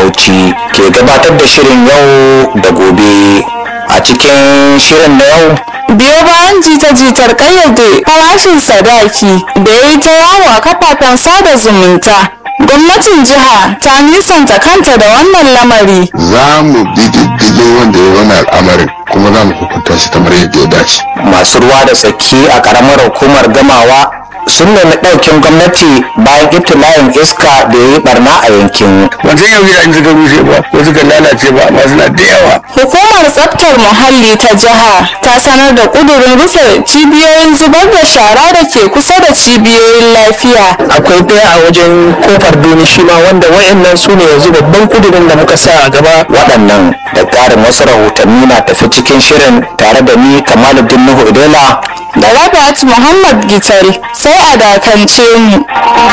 bauchi ke gabatar da shirin yau da gobe a cikin shirin na yau biyo bayan jita-jitar kayyade farashin sadaki da ya yi ta yawo a kafafen sada zumunta gwamnatin jiha ta nisanta kanta da wannan lamari za mu bi diddigin wanda ya wani al'amarin kuma za mu hukunta shi kamar yadda ya dace masu ruwa da tsaki a karamar hukumar gamawa sun nemi ɗaukin gwamnati bayan ibtila'in iska da ya yi barna a yankin ban san yau gidajen suka rushe ba ko suka lalace ba amma suna da yawa hukumar tsaftar muhalli ta jiha ta sanar da kudurin rufe cibiyoyin zubar da shara da ke kusa da cibiyoyin lafiya akwai ɗaya a wajen kofar duni shi ma wanda wayannan su ne yanzu babban kudirin da muka sa a gaba waɗannan da ƙarin wasu rahotanni na tafi cikin shirin tare da ni kamaluddin nuhu idela da rabat muhammad gitari sai a dakance mu